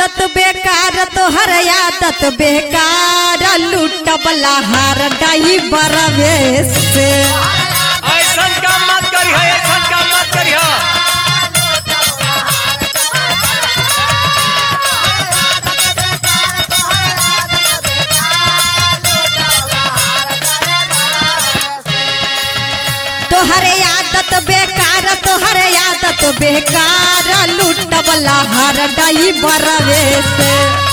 आदत बेकार तोहर आदत बेकार लूटबला हार डाई बरवे से ऐसन काम मत करी है ऐसन काम मत करी है तोहरे आदत बेकार तोहरे आदत बेकार लूटबला हार डाई बरवे से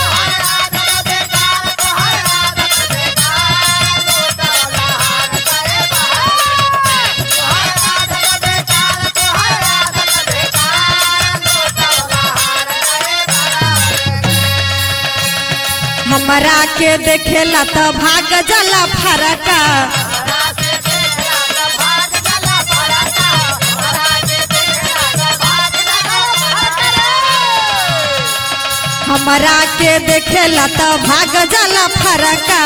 हमरा के देखेला त भाग जाला फरका हमरा के देखेला त भाग जाला फरका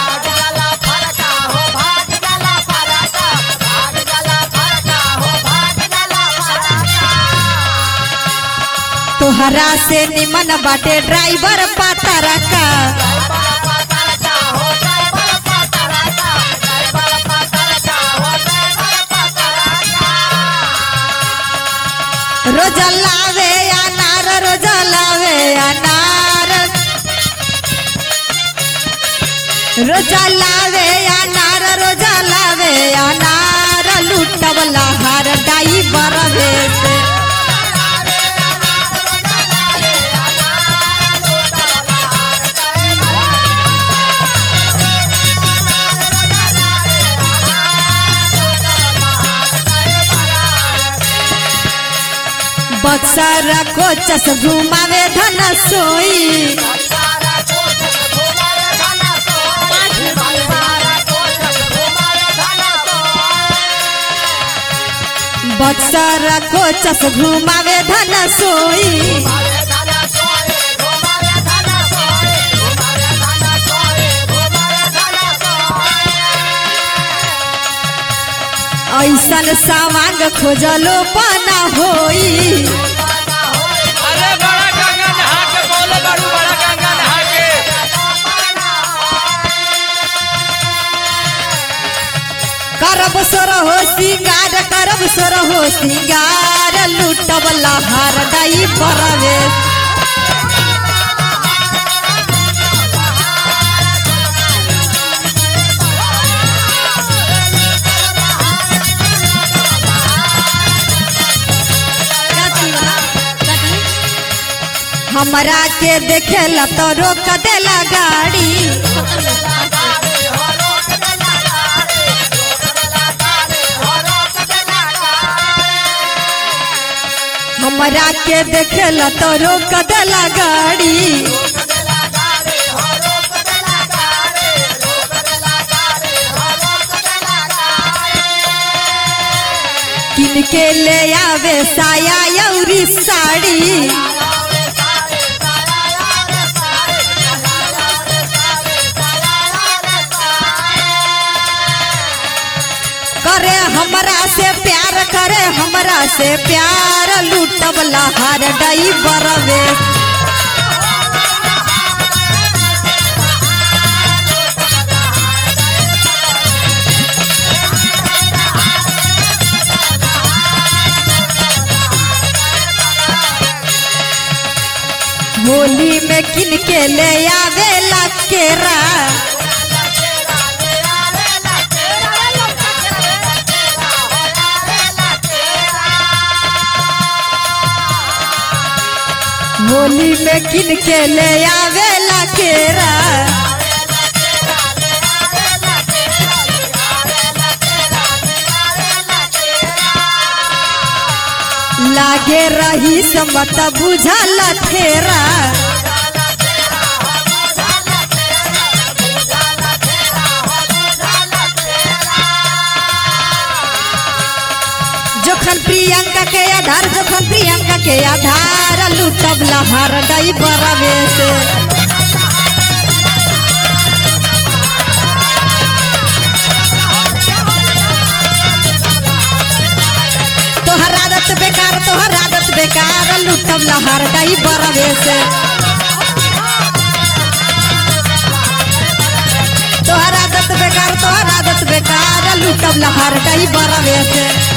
तोहरा से निमन बाटे ड्राइवर पातरका रोज लावे अनार रोज लावे अनार रोज लावे अनार रोज लावे अनार लूटबला हार डाई बरवे से बक्सर कोचस घुमावे धन सोई बक्सर कोचस घुमावे धन सोई ऐसन सावांग खोजलो पाना होई अरे बड़ा गंगा नहा के बोले बाड़ू बड़ा गंगा नहा के करब सोर हो सिंगार करब सोर हो सिंगार लूटबला हार डाई बरवे हमरा के देखेला तो रोक देला गाड़ी हमरा के देखेला तो रोक देला गाड़ी किन के ले आवे साया यौरी साड़ी करे हमरा से प्यार करे हमरा से प्यार लूटबला हार डई बरवे होली में किन के ले आवेला केरा होली में किन के ले आवेला केरा लागे रही समत बुझल ठेरा जोखन प्रियंका के आधार जोखन प्रियंका के आधार लूटब लहार डई बरवे से तोहर आदत बेकार तोहर आदत बेकार लूटब लहार डई बरवे से बेकार तोहर आदत बेकार लूटब लहार डाई बरवे से